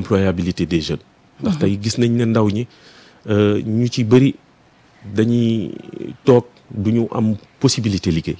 l'employabilité des jeunes ndax tey gis nañ ne ndaw ñi ñu ci bëri dañuy toog du ñu am possibilité liggéey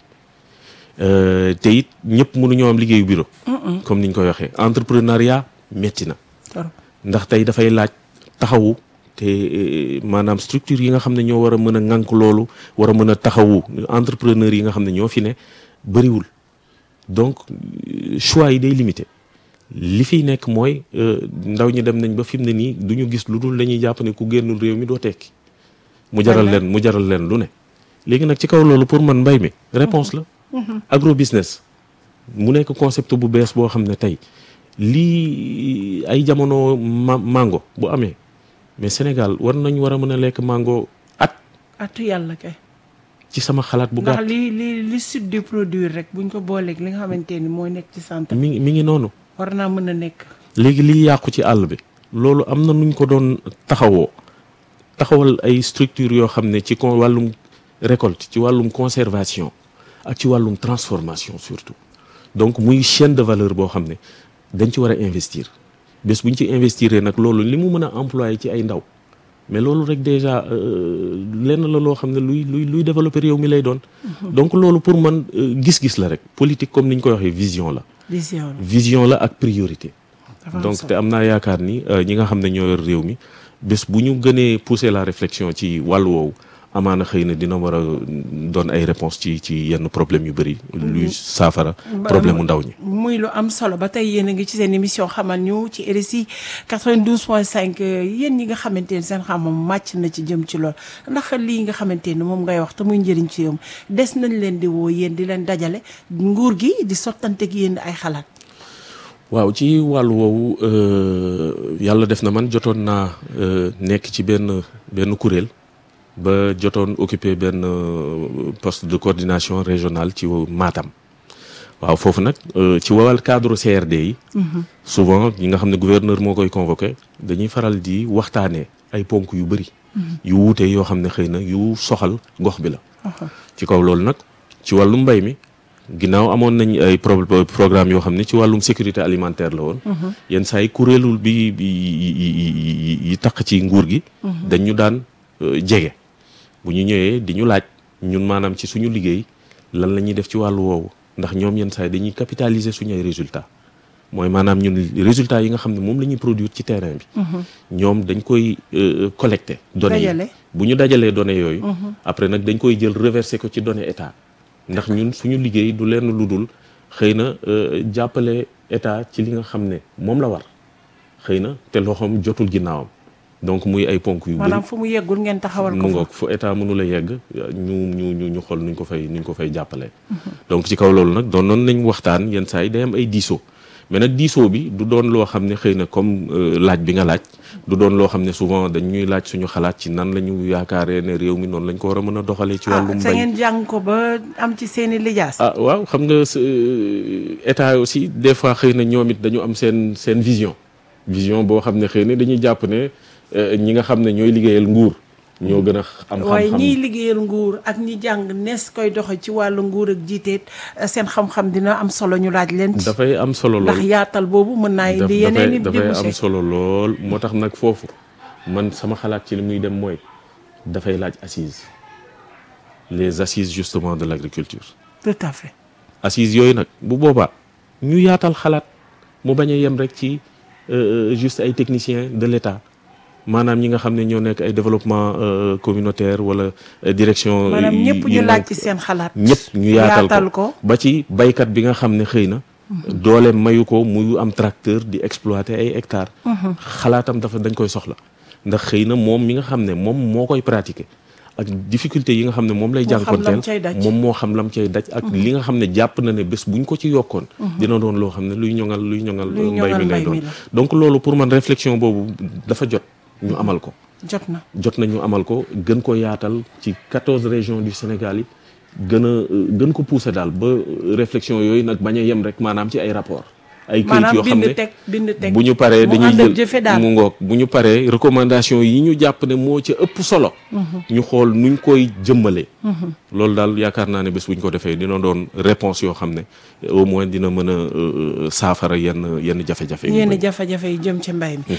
te it ñëpp mënuñoo am liggéeyu bureau comme niñ koy waxee entrepreneuriat metti na ndax tey dafay laaj taxawu te maanaam structure yi nga xam ne ñoo war a mën a ŋànk loolu war a mën a taxawu entrepreneur yi nga xam ne ñoo fi ne bëriwul donc choix yi day limité li fiy nekk mooy ndaw ñi dem nañ ba fi mu ne nii du ñu gis lu dul dañuy jàpp ne ku génnul réew mi doo tekki mu jaral leen mu jaral leen lu ne léegi nag ci kaw loolu pour man mbay mi réponse la agro business mu nekk concept bu bees boo xam ne tey lii ay jamono ma mango bu amee mais Sénégal war nañ war a mën a lekk mango at atu yàlla kay ci sama xalaat bu ndax gàtt li li li sud di produire rek buñ ko booleeg li nga xamante ni mooy nekk ci centre mi ngi mi ngi noonu war naa mën a nekk léegi liy yàqu ci àll bi loolu am na nuñ ko doon taxawoo taxawal ay structure yoo xam ne ci con wàllum récolte ci wàllum conservation ak ci wàllum transformation surtout donc muy chaîne de valeur boo xam ne dañ ci war a investir bés bu ñu ci investir nag loolu li mu mën a employé ci ay ndaw mais loolu rek déjà lenn la loo xam ne luy luy luy développer réew mi lay doon donc loolu pour man gis-gis la rek politique comme ni ñu koy waxee vision la vision la vision la ak priorité dafa am donc solo. te am naa yaakaar ni ñi nga xam ne ñoo yor réew mi bés bu ñu gënee pousser la réflexion ci wàllu woowu amaana xëy na dina war a doon ay réponse ci ci yenn problème yu bëri luy saafara problème mu ndaw ñi muy lu am solo ba tey yéen a ngi ci seen émission xamal ñu ci RSI 92.5 yéen ñi nga xamante ni seen xam-xam màcc na ci jëm ci lool ndax lii nga xamante ni moom ngay wax te muy njëriñ ci yow des nañ leen di woo yéen di leen dajale nguur gi di sottanteeg yéen ay xalaat. waaw ci wàllu woowu euh, yàlla def na man jotoon naa euh, nekk ci benn benn kuréel ba jotoon occupé benn euh, poste de coordination régionale ci Matam waaw foofu nag euh, ci wàllu cadre CRD yi souvent ñi nga xam ne gouverneur moo koy convoqué dañuy faral di waxtaanee ay ponk yu bëri yu wuute yoo xam ne xëy na yu soxal gox bi la ci kaw loolu nag ci wàllu mbay mi ginnaaw amoon nañ ay pro programme yoo xam ne ci wàllum sécurité alimentaire la woon yenn saa yi kuréelul bi bi yi- yi- yi- yi taq ci nguur gi dañ ñu daan euh, jege bu ñu ñëwee di ñu laaj ñun maanaam ci suñu liggéey lan la ñuy def ci wàllu woowu ndax ñoom yenn saa yi dañuy capitaliser suñu ay résultats mooy maanaam ñun résultats yi nga xam ne moom la ñuy produire ci terrain bi ñoom dañ koy euh, collecter données yi Dajale. bu ñu dajalee données yooyu après nag dañ koy jël reverser ko ci données état ndax ñun suñu liggéey du lenn lu dul xëy na euh, jàppale état ci li nga xam ne moom la war xëy na te loxoom jotul ginnaawam donc muy ay ponk yu bëri maanaam fu mu yeggul ngeen taxawal mu ko fa. ngoog fu état mënula yegg ñu ñu ñu ñu xool nuñ ko fay nuñ ko fay jàppale donc ci kaw loolu nag doon noonu nañ waxtaan yenn saa yi day am ay diisoo mais nag diisoo bi du doon loo xam ne xëy na comme euh, laaj bi nga laaj du doon loo xam ne souvent dañ ñuy laaj suñu xalaat ci nan la ñu yaakaaree ne réew mi noonu lañ ko war a mën a doxalee ci ah wàllum te mbay ngeen jàng ko ba am ci seen i lijaas. ah waaw xam nga s- état aussi des fois xëy na ñoom it dañu am seen seen vision vision boo xam ne xëy na dañuy jàpp ne euh, ñi nga xam ne ñooy liggéeyal nguur ñoo gën a am waaye xam-xam ñiy liggéeyal nguur ak ñi jàng nees koy doxe ci wàllu nguur ak jiiteet seen xam-xam dina am solo ñu laaj leen ci. dafay am solo ndax lool yaatal boobu mën naa daf- indi yeneen i dafay dafay am débouché. solo lool moo tax nag foofu man sama xalaat ci li muy dem mooy dafay laaj assise les assises justement de l'agriculture tout à fait. assises yooyu nag bu boobaa ñu yaatal xalaat mu bañ a yem rek ci euh, juste ay techniciens de l'État maanaam ñi nga xam ne ñoo nekk ay développement euh, communautaire wala euh, direction maanaam yi- ñëpp yi ñu laaj nekk- ci seen xalaat. ñëpp ñu yaatal ko ba ci baykat bi nga xam ne xëy na doole mayu ko muy am tracteur di exploiter ay hectares xalaatam dafa dañ koy soxla ndax xëy na moom mi nga xam ne moom moo koy pratiquer ak difficulté yi nga xam ne moom lay Moo xam lam jànkonteel cay daj. moom moo xam lam cay daj ak li nga xam ne jàpp na ne bés buñ ko ci yokkoon dina doon loo xam ne luy ñoŋal luy ñoŋal Luy mbay ñoŋal mi lay mbay mi doon la. donc loolu pour man réflexion boobu dafa jot ñu amal ko jot na. jot nañu amal ko gën ko yaatal ci quatorze régions du Sénégal yi gën a gën ko pousser daal ba réflexion yooyu nag bañ a yem rek maanaam ci ay rapport ay këyit maanaam yoo xam bind ne teg bind teg. bu ñu paree mu dañuy ànd ak jël jëfe daal. mu ngoog bu ñu paree recommandation yi ñu jàpp ne moo ca ëpp solo ñu xool nuñ koy jëmmalee loolu daal yaakaar naa ne bés bu ñu ko defee dina doon réponse yoo xam ne au moins dina mën a euh, saafara yenn yenn jafe-jafe yu yenn bëri. jafe-jafe yi jëm ci mbay mi